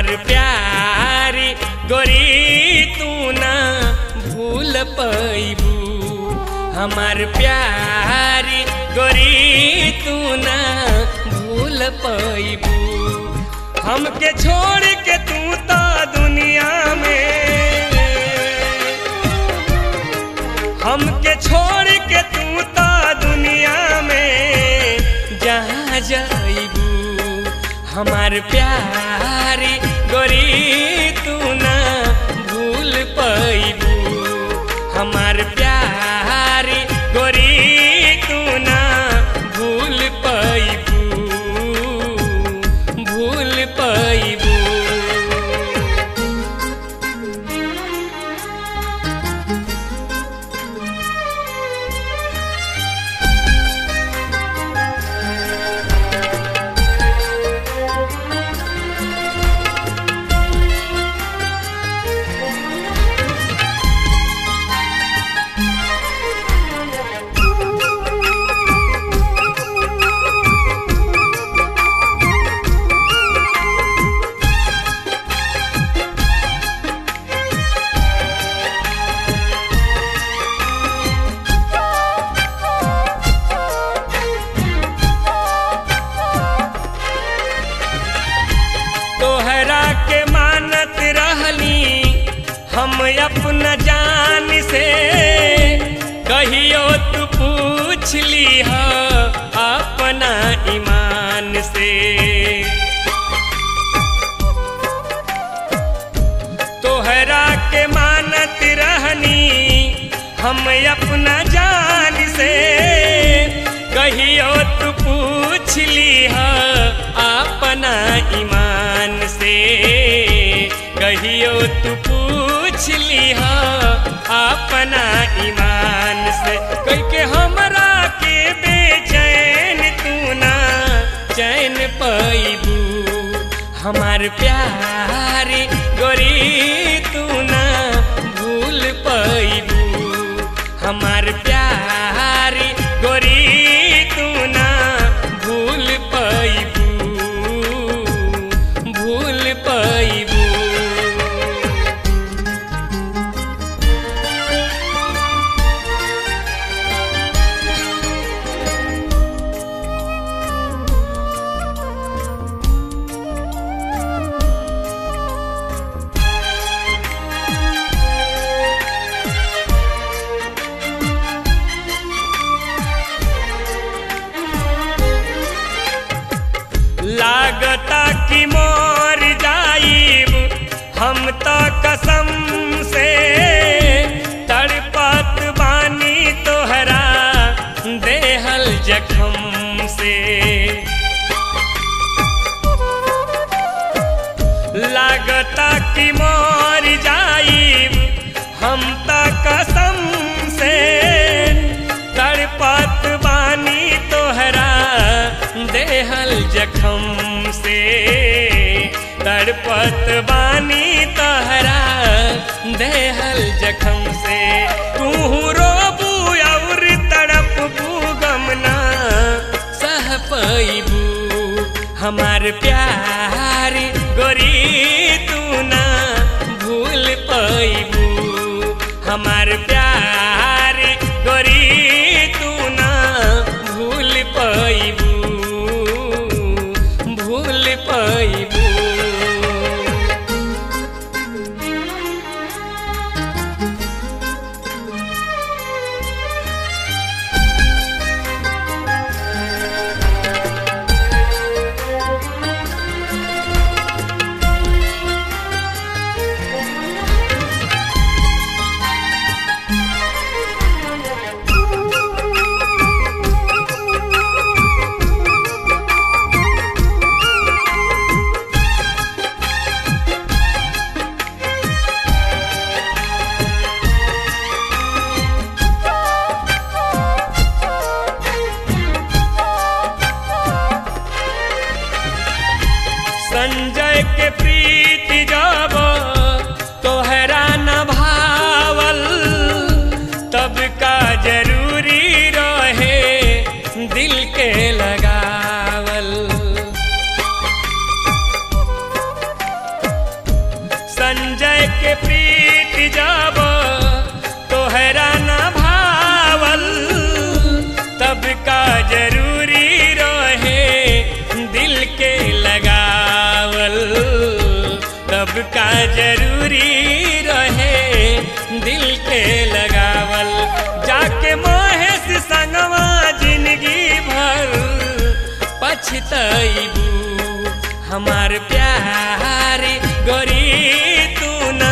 हमार प्यारी गोरी तू ना भूल पैबू हमार प्यारी गोरी तू ना भूल पैबू हमके छोड़ के तू तो दुनिया में हमके छोड़ के तू तो दुनिया में जहाँ जाइबू हमार प्यारी गोरी तू ना भूल पैबू हमार प्यारी गोरी तू ना भूल पैबू भूल पैबू तोहरा के मानत रहली हम अपना जान से कहियो तू पूछ ली अपना ईमान से तोहरा के मानत रहनी हम अपना जान से कहियो तू पूछ ली अपना ईमान से कहियो तू पूछ ली अपना ईमान से कह के हमरा के बेचैन तू ना चैन पैबू हमार प्यारी गोरी तू ना भूल पैबू हमार प्यारी गोरी तू ना भूल पैबू भूल पैबू लागता कि मोर जाइब हम तो कसम से तड़पत बानी तोहरा देहल जखम से लागता कि मोर जाइब हम तो कसम से तड़पत बानी तोहरा देहल जखम से तड़पत बानी तोहरा देहल जखम से तू रोबू और तड़पबू गमना सह पैबू हमार प्यारी गोरी तू ना भूल पैबू हमार प्यारी गोरी तू ना भूल पैबू भूल पैबू संजय के प्रीति जब तोहरा न भावल तब का जरूरी रहे दिल के लगावल के प्रीत जब तोहरा न भावल तब का जरूरी रहे दिल के लगावल तब का जरूरी रहे दिल के लगावल जाके महेश संगवा जिंदगी भर पछतैबू हमार प्यारी गोरी तू न